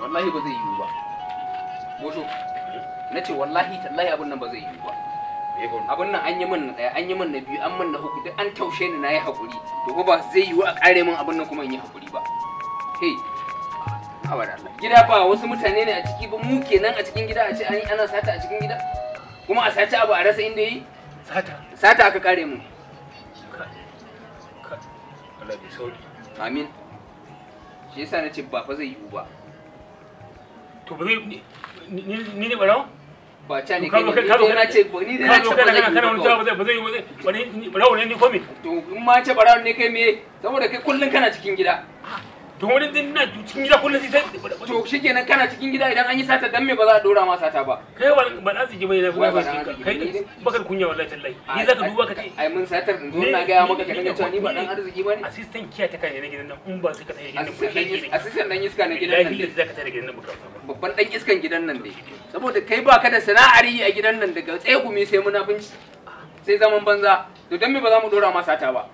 wallahi ba zai yiwu ba bosho na ce wallahi tallahi abin nan ba zai yiwu ba me faru abin nan an yi min na ɗaya an yi min na biyu an min na uku duk an taushe ni na yi haƙuri to ko ba zai yiwu a ƙare min abin nan kuma in yi haƙuri ba hey hawa da Allah gida ba wasu mutane ne a ciki ba mu kenan a cikin gida a ce an yi ana sata a cikin gida kuma a sace abu a rasa inda yi sata sata aka kare mu Kai, kai. Allah bai sauki amin shi yasa na ce ba fa zai yiwu ba to ba zai ni ni- ni ne barawo ba ca ne ka kai zo ne ka zo ni dai na ce ni dai na ka ce zo ba kana zai kana kana yiwu wani ba cewa ba zai ba zai ba zai wani ni barawo ne ni ko me to in ma ce barawon ne kai me saboda kai kullun kana cikin gida to wani din na cikin gida kullum sai sai to shikenan kana cikin gida idan an yi sata dan me ba za a dora ma sata ba kai ba ba na ziji bai na Wai ba ba na arziki kai ne dai. bakar kunya wallahi tallahi ni zaka duba ka ce ai mun satar in zo Ni- na gaya maka ni- ka dinga ni- cewa ni ba ni- dan arziki bane assistant kiya ta kai ne gidan nan in ba sai ka tare gidan nan assistant dan is- ba assistant dan iska na gidan nan lahi ne da zaka tare gidan nan ba ka ba babban dan iskan gidan nan ne saboda kai baka da sana'ar yi a gidan nan daga tsegumi sai munafunci sai zaman banza to dan me ba za mu dora ma sata ba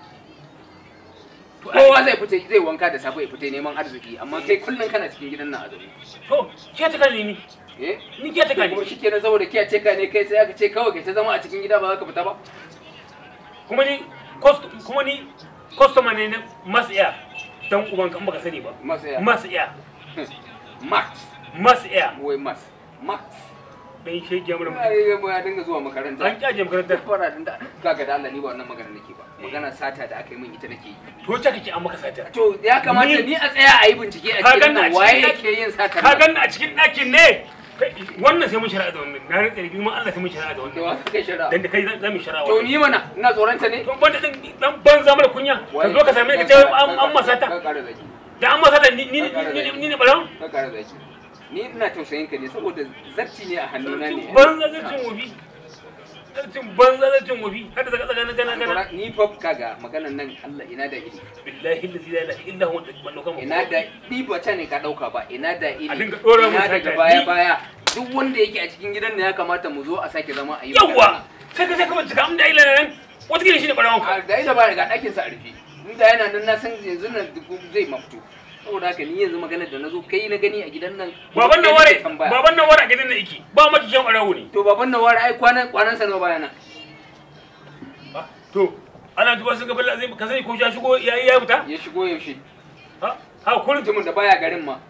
kowa zai fita zai wanka da safe ya fita neman arziki amma kai kullun kana cikin gidan nan a zaune to kiya ta kai ne ni eh ni kiya ta kai kuma shikenan saboda kiyace ka ne kai sai aka ce kawai kai ta zama a cikin gida ba za ka fita ba kuma ni cost kuma ni customer ne na masaya dan uban kan baka sani ba masaya masaya max mas iya wai mas max dan shege mun ai ya dinga zuwa makaranta an kyaje makarantar fara din da kaga da Allah ni ba wannan magana nake ba magana sata da aka yi min ita nake yi to ta kake an maka sata to ya kamata Ni- ni a tsaya a yi bincike a Ka cikin ganni a nan cikin waye ɗaki- yake yin sata ka ganni a cikin ɗakin ne Kai, wannan sai mun shari'a da wannan na rantsa da girman Allah sai mun shari'a da da wannan wa kai shari'a dan da kai za mu shari'a to wannan ni mana ina tsoronta ne to ban da dan banza mara kunya ka zo ka same ni ka ce an an masata ka kare zaki da an masata ni ni ni ni ne balan ka kare zaki ni ina tausayin ka ne saboda zarci ne a hannuna ne banza zarcin wofi zarcin banza zarcin wofi hada daga tsakanin gana gana ni fa kaga maganan nan Allah ina da iri billahi allazi la ilaha illa huwa wannan kan ina da ni ba ta ne ka dauka ba ina da iri A dinga ɗora mun ina sata, daga ni- baya baya duk wanda yake a cikin gidan ne ya kamata mu zo a sake zama a yi yawa sai ka sai ka bincika amma da ila nan wata kila shine barawon ka a da ida ba daga ɗakin sa a rufe inda yana nan na san yanzu nan duk zai mafito saboda haka ni yanzu magana da na zo kai na gani a gidan nan baban nan kai ware nake tambaya. baban nan ware a gidan nan yake ba ma kiyan barawo ne to baban nan ware ai kwanan kwanan sa nawa bayana Ah, to ana tuba sun ga balla zai ka sani ko ya shigo ya ya fita ya shigo yaushe ha ha kullum mutumin da baya garin ma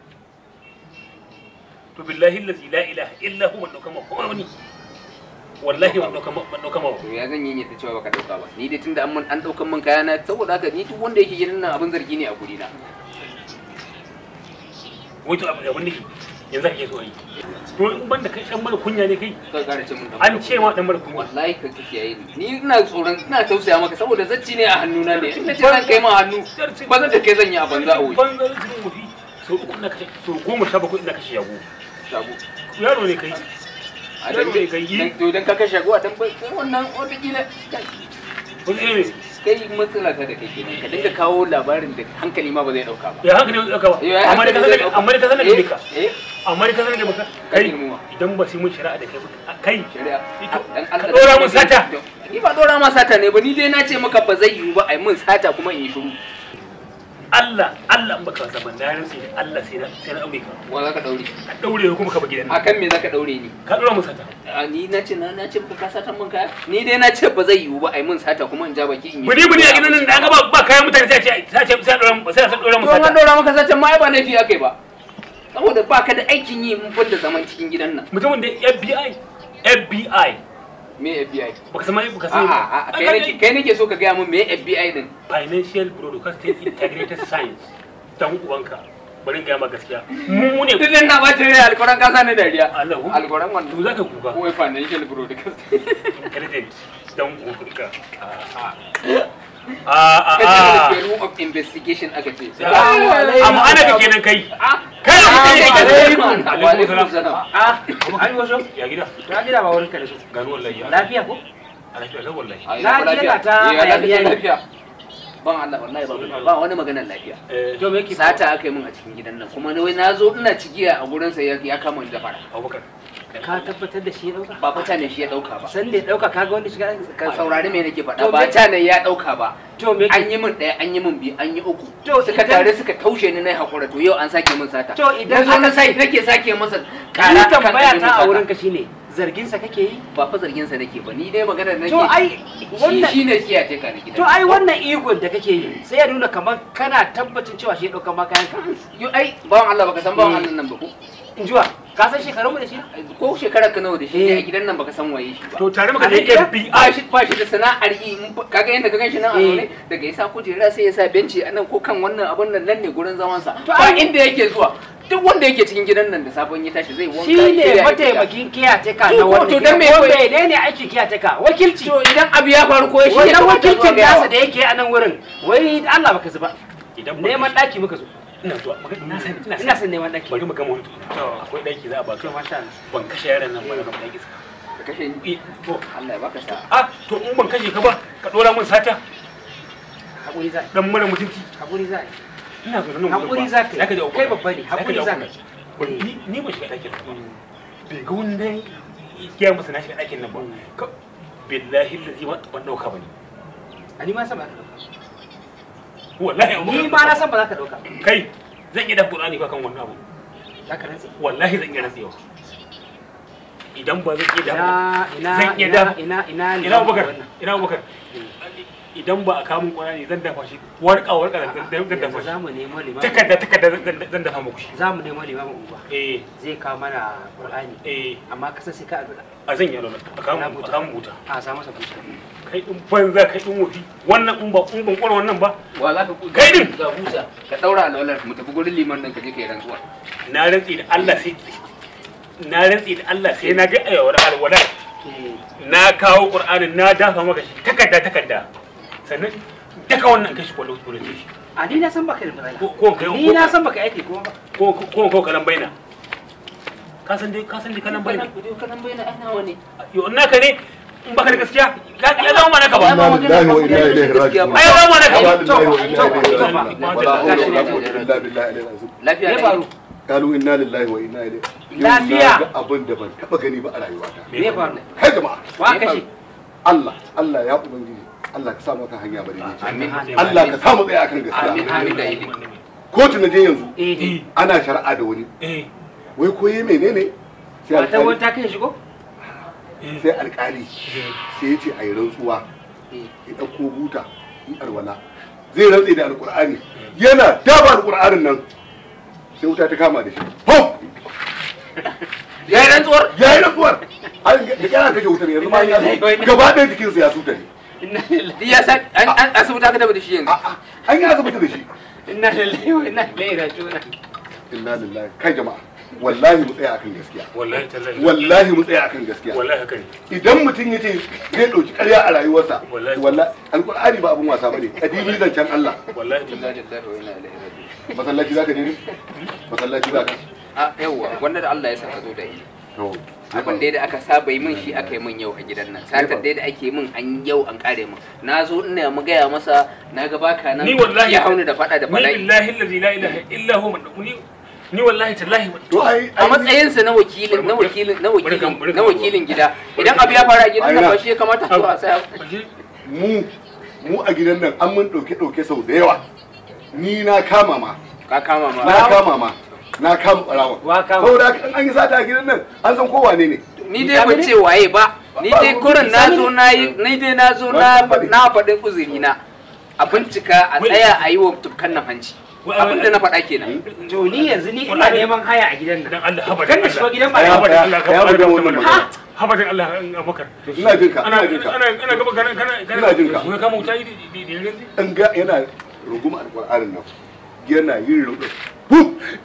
to billahi allazi la ilaha illa huwa wannan kama ko wani wallahi wannan kama wannan kama to ya zan yi yadda cewa baka dauka ba ni dai tunda an mun an daukan min kaya na saboda haka ni duk wanda yake gidan nan abin zargi ne a guri na wai to abin abin nake yanzu kake so yi to in ban da kai dan mara kunya ne kai ka kara ce mun an ce ma dan mara kunya wallahi ka kiyaye ni ni ina tsoron ina tausaya maka saboda zacci ne a hannuna ne in na ce zan kai ma hannu ba zan da kai zan yi a banza a wuri banza cikin mafi so uku na kashe so goma sha bakwai ina kashe yago shago yaro ne kai a dan Yaro ne kai yi. dan- to dan ka kashe shago a dan ba- sai wannan wata kila wani ne kai matsala ta da kai kenan ka dinga kawo labarin da hankali ma ba zai dauka ba ya haka ne ɗauka ba Ya amma da ka hankali zai sanar dauka. amma da ka sanar da ka eh eh amma da ka sanar da ka Kai kai girmama. idan ba sai mun shari'a da kai ba kai shari'a Ito, dan ka Allah ɗora mun sata. ni ba dora ma sata ne ba ni dai na ce maka ba zai yiwu ba ai mun sata kuma in yi shiru Allah Allah in baka zaman na rantsi da Allah sai na sai na aure ka wa za ka daure ka daure ka kuma ka ba gidan nan akan me za ka daure ni ka dora mun sata a ni na ce na na ce maka ka satan mun kaya ni dai na ce ba zai yiwu ba ai mun sata kuma in ja baki in yi buni buni a gidan nan da an ga ba ba kayan mutane sai a ce sai a ce sai a dora mun sai a dora mun to an sata dora maka satan ma ai ba laifi akai ba saboda ba ka da aikin yi mun da zaman cikin gidan nan mutumin da FBI FBI me FBI baka san mai baka a'a san a'a kai nake kai nake so ka gaya mun me FBI din financial broadcasting integrated science dan uwanka bari in gaya ma gaskiya mu ne duk nan na ba ta rai alquran ka sa ni dariya Allah ku alquran wannan to zaka kuka ko financial broadcast intelligent dan uwanka a a kace a da Bureau of investigation aka ce amma ana ka kenan kai ah kai da mutum Assalamu yake alaikum. alaikum Wa alaikum salam. Ah, an wasu? ya gida Na gida ba wurin ka da su. gano wallahi ya Lafiya ko? a lafiya lau wallahi Ai, Na lafiya. je ka ta Eh, lafiya, hayaniya ne. lafiya. Ban Allah wallahi ba ba wani maganar lafiya. eh To me yake Sata aka yi min a cikin gidan nan kuma wai na zo ina cigiya a gurin sa ya ya kama ni da fara. Abubakar ka tabbatar da shi ya dauka ba fata ne shi ya dauka ba san da ya dauka kaga wanda shiga ka saurari me nake To faɗa ba me- ta ne ya dauka ba to me an yi min ɗaya an yi min biyu an yi uku To suka idan- tare suka taushe ni na haƙura to yau an sake min sata To idan na zo na aka- sai nake sake masa ni ƙara kan tambaya ɗari min ta a sata. wurin ka shine zargin sa kake yi ba fa zargin sa nake ba ni dai magana da nake to ai shi wannan shine kiyaye ka da gidan to ai wannan igon da kake yi sai ya nuna kamar kana tabbacin cewa shi ya dauka ma kayan ka yo ai bawan Allah baka san bawan Allah nan ba ko in jiwa ka san shekarun mu da shi ko shekarar ka nawa da shi ne Eh. a gidan nan baka san waye shi ba to tare muka A je Nigeria? FBI ba shi ba shi da sana'ar yi in fa- kaga yadda ka gan shi nan a Eh. zaune daga yasa kujera sai ya sa benci a nan ko kan wannan abun nan nan ne gurin zaman sa To ba ai- inda yake zuwa duk wanda yake cikin gidan nan da sabon ya tashi zai wanka shi ya ne shirya ya fita. mataimakin kiyateka To, na ko- wannan to gida. dan me ko kawai- menene aikin kiyateka wakilci to idan abu ya faru ko shi wannan ya kamata wakilcin zuwa ga nasa yawa. da yake a nan wurin wai Allah baka zuba idan ba- neman daki muka zo ina zuwa magana ina san ina ina san son neman daki bari mu gama wani tukuna akwai daki za a baka to masha Allah ban kashe yaran nan ba na gama daki Ka kashe ni Eh, to Allah ya baka sa'a ah to in ban kashe ka ba ka dora min sata hakuri za dan mara mutunci hakuri za ina zo nan Hakuri za ka yi. zaka ji Kai babba ne, hakuri za ka yi. Wani- ni ni ba shiga ɗakin nan ba bai ga wani dan ya masa na shiga ɗakin nan ba Ka- billahi lazi ba ban dauka bane ani ma san ba za ka dauka wallahi abu ni ma na san ba za ka dauka kai zan iya dafa Qur'ani ba kan wannan abu za ka rantsi wallahi zan iya rantsewa idan ba zan iya dafa ina ina Zan iya ina dafa- ina ina ina Abubakar ina Abubakar idan ba a kamun Qur'ani zan dafa shi warka warka zan zan zan dafa yanzu shi za mu nemo limamin takarda takarda zan- zan dafa muku shi za mu nemo limamin unguwa eh zai kawo mana qur'ani eh amma kasan sai ka addu'a a zan yi alwala a kamun a kamun buta a sa masa buta kai din banza kai din wofi wannan in ba in ban kwara wannan ba wa za ka Kai din! ga busa ka daura alwalar mu tafi gurin liman nan ka je ka yi rantsuwa na rantsi da Allah sai na rantsi da Allah sai na ga ayawar alwala na kawo qur'anin na dafa maka shi takarda takarda sannan daga wannan kashi kwallo kwallo shi a ni na san baka da matsala ko ko kai ni na san baka aiki kuma ba ko ko ko kalan baina ka san dai ka san dai kalan baina kanan bayyana ai nawa ne yo naka ne in baka da gaskiya ya ya zama mana ka ba Inna lillahi wa inna ilaihi raji'un. ai ya zama mana ka Inna ba lillahi wa inna ilaihi to, raji'un. to, Wala hawla gashi wala ne. quwwata illa billahi al-azim. lafiya me ne faru Kalu inna lillahi wa inna ilaihi. Yau Lafiya. na ga abin da ban taba gani ba a rayuwata. me faru Kai jama'a, wa kashi Allah, Allah ya ubangiji. Allah ka sa maka hanya bari ne. amin Allah ka sa mu tsaya akan amin gaskiya. amin da ili Kotu na je yanzu eh ana shari'a da wani. eh Wai ko yi menene? Sai matan wani alƙali ta kai shigo sai alƙali sai ya ce a yi rantsuwa. Ya ɗauko buta, yi alwala. Zai rantse da alƙur'ani. Yana daba alƙur'anin nan. Sai wuta ta kama da shi. Hom! ya yi rantsuwar ya yi rantsuwar an da kyara kashe wutar yanzu ma ya gaba ɗaya jikinsa ya suta ne inna lillahi ya sa an an asibiti aka tabbata shi yanzu A'a, an yi asibiti da shi inna lillahi wa inna ilaihi raji'un inna lillahi kai jama'a wallahi mu tsaya akan gaskiya wallahi tallahi wallahi mu tsaya akan gaskiya wallahi haka ne idan mutum ya ce zai ɗauki ƙarya a rayuwarsa Wallahi. wallahi alƙur'ani ba abin wasa bane kadimi zancen Allah wallahi inna tallahi lillahi wa inna ilaihi raji'un masallaci zaka je ne masallaci zaka a yawwa wanda da Allah ya saka zo da ili to abin da da aka saba yi min shi aka yi min yau a gidan nan satar dai da ake min an yau an kare min na zo ina mu gaya masa na ga baka nan ni wallahi ya hauni da fada da ni bala'i billahi allazi la ilaha illa huwa ni ni wallahi tallahi to ai a matsayinsa na wakilin na wakilin na wakilin na wakilin gida idan abu ya faru a gidan nan ba shi ya kamata a zo a saya mu mu a gidan nan an mun ɗauke ɗauke sau da yawa ni na kama ma ka kama ma na kama ma na kama ɓarawa Wa kama? saboda haka in an yi sata a gidan nan an san kowa ne ne ni dai ban ce waye ba ni dai kurin na zo na yi ni dai na zo na na faɗin uzuri na a bincika a tsaya a yi wa tukkan nan hanci abin da na faɗa kenan to ni yanzu ni ina neman haya a gidan nan dan Allah haba kan da shigo gidan ba Ya- haba da Allah ka ya fara buga da wannan mana magana. haba da Allah Abubakar ina jin ka ana ina jin ka ana ana gaba kana kana kana Ina jin ka. Wai kama wuta yi da da da yanzu in ga yana runguma alƙur'anin nan yana yin rubu hu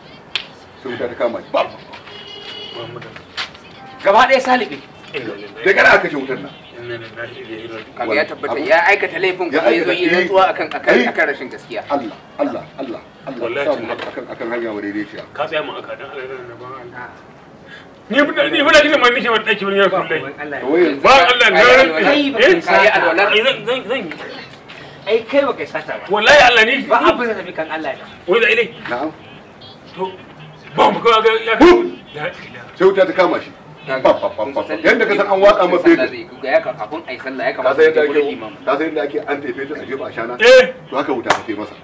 sai wuta ta kama shi bam Muhammadu gaba ɗaya salibi da gara aka kashe wutar nan inna lillahi wa inna ilaihi raji'un kaga ya tabbata ya aikata laifin Ya kuma ya zo aikata, yi eh. rantsuwa akan akan Eh. akan rashin gaskiya Allah Allah Allah Allah Wallahi sa mu tallahi. akan akan hanya madaidaiciya ka tsaya mu aka dan Allah da ban Allah ni fa ni fa da kike mai nake wani daki wani ya kullai Allah to wai ba Allah na Kai ran kai ba eh kai Kai sata alwala. Ai, zan zan zan ai kai ba kai sata ba wallahi Allah ni ba abin da tafi kan Allah ya wai da ilai na'am to ba mu ga ya ka la ilaha sai wuta ta kama shi yadda ka san an watsa ma fetur ga ya kafin ai sallah ya ka kamata san yadda ya gurin ake imam ka san yadda ake an tafe ta a jefa a shana eh to haka wuta take masa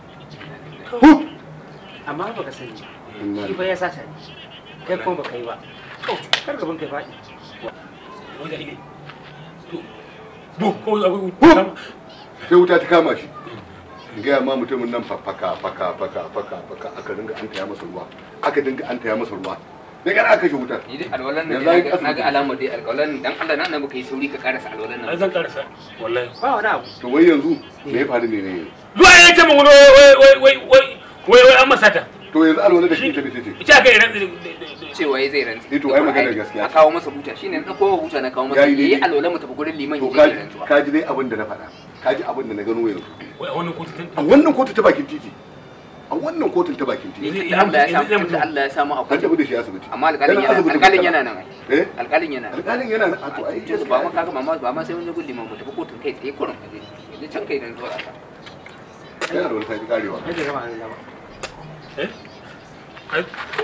amma ba ka sani Inna shi fa ya sata ne kai kuma ba kai ba to kar gaban kai faɗi wanda ile to bu ko abu sai wuta ta kama shi in gaya ma mutumin nan faka faka faka faka faka aka dinga an taya masa ruwa aka dinga an taya masa ruwa da gara aka shi wutar ni dai alwalan nan Yanzu dai an na ga- na ga alamar dai alwalan dan Allah na annabi kai sauri ka karasa alwalan ai nan zan karasa wallahi ba wani abu to wai yanzu me ya faru ne ne zuwa ya ce mun wai wai wai wai wai wai wai an masata to yanzu alwala da shi ta ce ita kai ran cewa ya zai rantsi Eh, to ai maganar gaskiya a kawo masa buta shine na kowa buta na kawo masa Yayi daidai. yayi alwalan mu tafi gurin liman to ya je ka ya rantsuwa ka ji dai abin da na faɗa ka ji abin da na gano yanzu wai a wannan kotu a wannan kotu ta bakin titi a wannan kotun ta bakin titi Yanzu da Allah ya samu Yanzu- tunda Allah ya samu an akwai tafi da shi asibiti amma alƙalin Yana yana asibitin alƙalin Murtala. yana nan ai eh alƙalin yana nan alƙalin yana nan a to ai ce ba mu kaga mama ba ma sai mun je gurin liman mu tafi kotun kai tsaye kurin aje yanzu can kai dan zuwa aka yana da wani sai karewa kai da gama Allah ba eh ai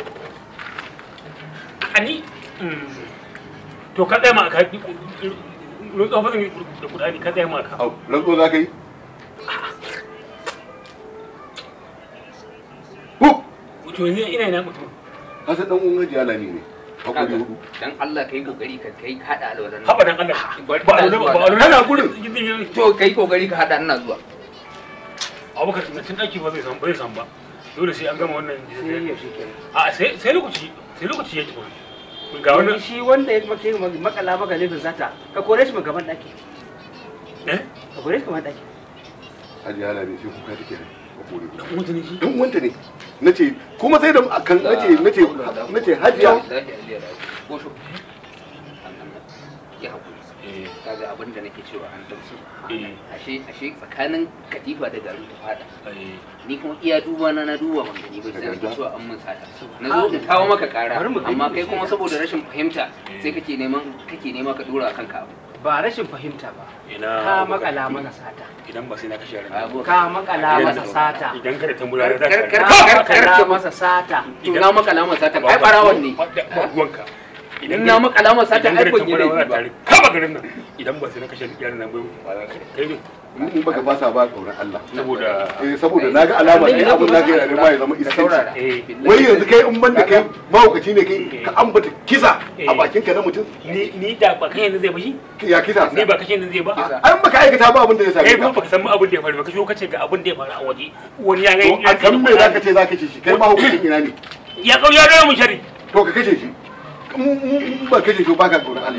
ani to ka tsaya ma ka rutsa fa da kudani ka tsaya ma ka au rantsuwa za ka yi hu to yanzu ina ina mutum ka san dan uwan hajiya lami ne hakuri kaga hudu dan Allah kai kokari ka kai ka hada alwalan nan haba dan Allah Bari ba a ina lura zuwa ba a lura Kana gurin. to kai kokari ka hada ina zuwa abubakar na cin daki ba zai san ba zai san ba dole sai an gama wannan sai yaushe kenan a sai sai lokaci sai lokaci yake ba ga wani wannan shi wanda ya maka yi makala maka laifin sata ka kore shi gaban daki eh ka kore shi gaban daki hajiya lami sai kuka take ne hakuri hudu dan mutane shi dan uwanta ne nace kuma sai da kan nace nace nace hajiya ko shi ya hakuri eh kaga abin da nake cewa an dauki eh ashe ashe tsakanin katifa da garin ta fada eh ni kuma iya duba na na duba ban gani ba sai nake cewa an mun sata na zo in kawo maka kara Bari mu gani. amma kai kuma saboda rashin fahimta sai kake neman kake nema ka dora kanka abu ba rashin fahimta ba ina ka Abubakar. makala mana sata idan ba sai na kashe ran Abu- ka makala masa sata idan kada tambura za Kar- ka kar- ka makala masa sata to na maka alamar sata ai barawon ne ba ruwanka idan na maka alamar sata ai kun yi laifi ba kama garin nan idan ba sai na kashe yaran nan bai kai ne in baka fasa ba kauran Allah saboda eh saboda naga alama ne abin da kai ne ma ya zama da saurara iskanci eh wai yanzu kai in banda kai mahaukaci ne kai ka ambata kisa a bakin ka na mutum ni ni da ba kashe yanzu zai ba shi ya kisa ni ba kashe yanzu zai ba an baka aikata ba abin da ya kai same kuma ka baka san abin da ya faru ba kashe kace ga abin da ya faru a waje wani ya to a kan me zaka ce zaka ce shi kai mahaukacin ina ne ya kau ya dawo mu shari to ka kashe shi in in ba kashe shi ba ka kauran Allah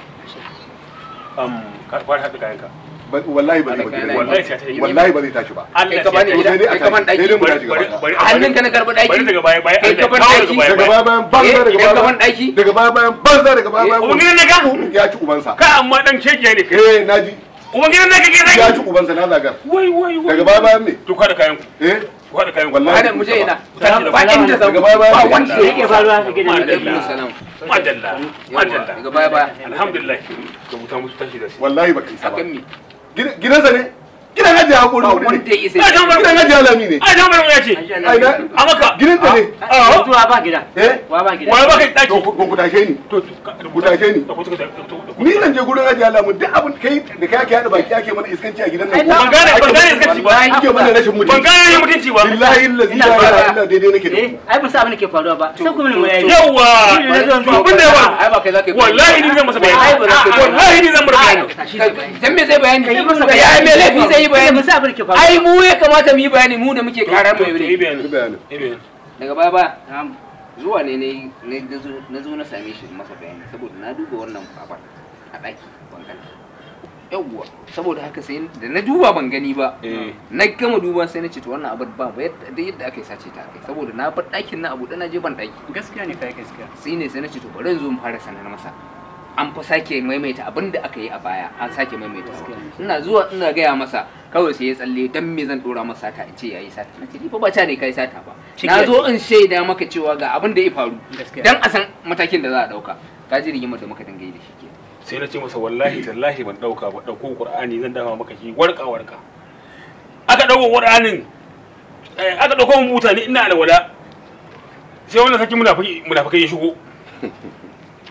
um ka fara hada kayan ka Ba- wallahi ba zai ba gidan wallahi nan. sai ta yi wallahi ba zai tashi ba kai ka bani To gida sai dai a kai ka ban tashi. daki Sai dai mu bari tashi bari gaba bari a hannunka na karbi daki bari daga baya baya Kai ka ban kawo daki. daga daga baya baya bayan banza Eh, daga idan ka baya ban daki daga baya bayan banza daga baya bayan ubangiji na ga ya ci ubansa ka amma dan shekiya ne kai eh naji ubangiji na ga ke ya ci zai ubansa na zagar wai wai wai daga baya bayan me to ka da kayan ku eh ku hada kayan ku Wallahi. hada mu je ina Tashi da ba inda zan Daga baya baya ba ne. wanda me yake faruwa ka gidan Madalla. alaikum salam madalla madalla daga baya baya alhamdulillah ka buta musu tashi da shi wallahi baka isa ba akan mi Gidan- gidansa ne gidan hajiya hakuri ba hudu wanda ne ya isa Ba jan bar- gidan hajiya lami ne a jan bari ya ce ai na a maka gidanta ne a zuwa ba gida eh wa ba gida wa ba kai daki to ku ku tashe ni to ku tashe ni da ku da ku ni zan je gurin hajiya lamu duk abin kai da kai ake hada baki ake mana iskanci a gidan nan ban gane ban gane iskanci ba ake mana rashin mutunci ban gane yin mutunci ba billahi allazi Ina la fara. ilaha illa daidai nake da eh ku ai ba sa abin da ke faruwa ba sai kuma mu yayi yawa Shi ne zan to abin da ya faru ai ba kai zaka yi wallahi ni zan masa bayani Ai, ba za ka yi. wallahi ni zan masa bayani dan me zai bayani Kai masa ya me laifi zai yi ba bayani sa abin da ke faruwa ai mu ya kamata mu yi bayani mu da muke kara mai yi wuri bayani Yi bayanin yi bayani daga baya baya zuwa ne ne ne na zo- na zo na same shi masa bayani saboda na duba wannan babar a ɗaki ban gani yawwa saboda haka sai da na duba ban gani ba eh na gama duba sai na ce to wannan abin ba ba yadda da yadda aka yi sace ta kai saboda na bar ɗakin na abu da na je ban ɗaki gaskiya ne kai gaskiya sai ne sai na ce to bari in zo mu fara sanar masa an fa sake maimaita abin da aka yi a baya an sake maimaita ina zuwa ina gaya masa kawai sai ya tsalle dan me zan dora masa sata in ce yayi sata na ce ni fa ba ta ne kai sata ba na zo in shaida maka cewa ga abin da ya faru Gaskiya. dan a san matakin da za a dauka ka ji rigimar da muka dinga yi da shi ke sai na ce masa wallahi tallahi ban dauka ba dauko qur'ani zan dafa maka shi warka warka aka dauko qur'anin eh, aka dauko mun mutane ina alwala sai wannan saki munafiki munafiki ya shigo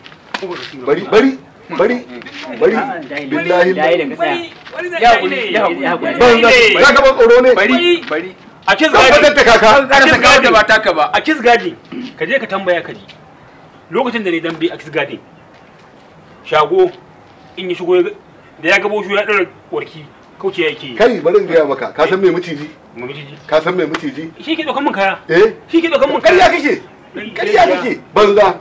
ko ba su bari bari bari bari billahi dai da kasa ya hakuri ya hakuri ban za ka ban tsoro ne bari bari a kiss zan gadi fadar da kaka karasa ga da ba taka ba a kiss gadi ka je ka tambaya ka ji lokacin da ni dambe a kiss gadi shago in ya shigo ya ga- da ya gabo shi ya dora warki kauce yake yi kai bari in gaya maka ka san me miciji mu miji ka san me miciji shi ke dokan mun kaya eh shi ke dokan mun ƙarya kaya kake ƙarya kake banza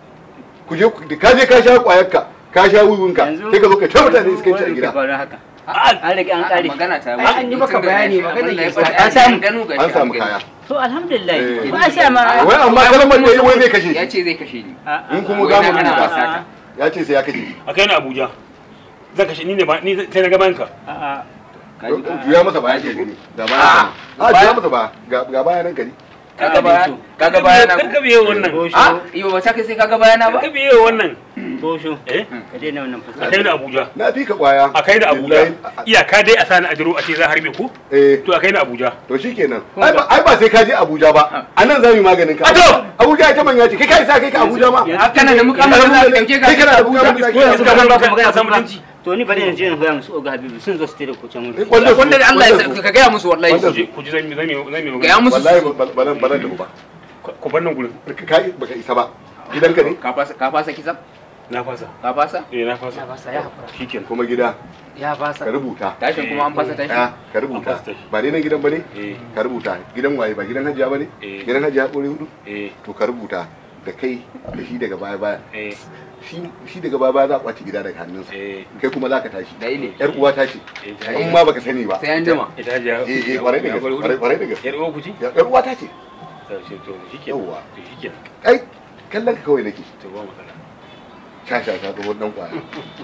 ku je ku- ka je ka sha ƙwayarka ka sha wiwinka sai ka zo ka ta mutane iskanci a gida haka a an rage an kare magana ta Ai, an yi maka bayani, magana ke sa- an an samu- gano ga an samu kaya to alhamdulillah Eh. ba a sha ma wai amma kalmar da yi wai zai kashe ya shi ce zai kashe ni in kuma Wai za na mu ana rubuta wasa ta. ya ce sai ya kashe shi a kai ni abuja zan kashe ni ne ba ni sai na gaban ka a'a juya masa baya ke gani ga baya a juya masa baya ga ga baya nan gari kaga baya kaga baya na kar ka biye wannan a iyo ba ta kai sai kaga baya na kar ba ka biye wannan bosho eh ka daina wannan a fuska kai ni abuja na fi ka kwaya a kai ni abuja Billahi- iyaka dai a sani a jiro a ce za a harbe ku eh to a kai ni abuja to shikenan ai ba ai ba sai ka je Abuja ba a nan za mu yi maganin ka A to! Abuja ita manya ce kai kai sa kai ka Abuja ma a kana da mukamin da za ka dauke ka kai kana da mukamin da ko yanzu ka Ba ba ka ka magana san kuma. mutunci to ni bari yanzu in gaya musu oga habibu sun zo su tare ku can wuri wanda wanda da Allah ya sa ka gaya musu wallahi Wanda- ku ji ku ji zan yi zan yi zan yi gaya magana musu wallahi ba nan ba nan da ba ku bar nan gurin ka baka isa ba gidanka ne ka fasa ka fasa kisa na fasa ka fasa eh na fasa ya basa ya hakura shikenan kuma gida ya basa ka rubuta tashin kuma an fasa tashi ya ka rubuta ba dai nan gidan bane eh ka rubuta gidan waye ba gidan hajiya bane Eh. gidan hajiya kore hudu eh to ka rubuta da kai da shi daga baya baya eh shi shi daga baya baya za a kwace gida daga hannunsa eh kai kuma za ka tashi da ile yar uwa ta ce eh in ma baka sani ba sai an jima ita hajiya eh eh kwarai da gaske kwarai kwarai da gaske yar uwa ku ci yar uwa ta ce to to shikenan Yawwa. to shikenan ai kallon ka kawai nake to ba matsala sha sha ta tsohon dan kwaya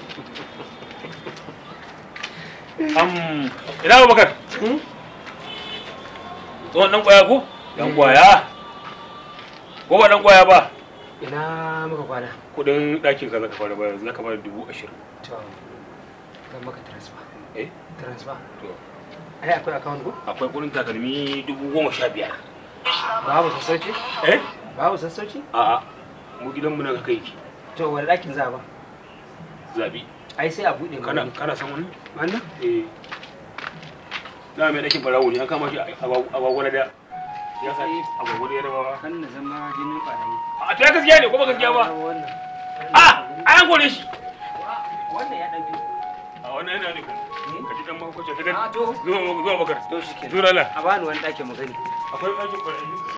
am ina Abubakar tsohon dan kwaya ko dan kwaya ko ba dan kwaya ba ina muka kwana kudin ɗakin ka zaka fara bayar zaka fara dubu ashirin to zan maka transfer eh transfer to ai akwai account ko akwai kudin takalmi dubu goma sha biyar babu sassauci eh babu sassauci a'a mu gidanmu na kai ki to wani ɗakin za a ba zabi ai sai a buɗe kana mana kana san wani wannan eh na mai ɗakin barawo ne an kama shi a gwagwara da ya sa a gwagwara ya rawa kan na zama jinin ɓarayi a to ya gaskiya ne ko ba gaskiya ba wannan a an kore shi wannan ya ɗan fi a wannan yana ne kan ka ji dan mahaukaci ka a to zuwa zuwa bakar to shi ke zuwa lala a bani wani ɗakin mu gani akwai ɗakin barayi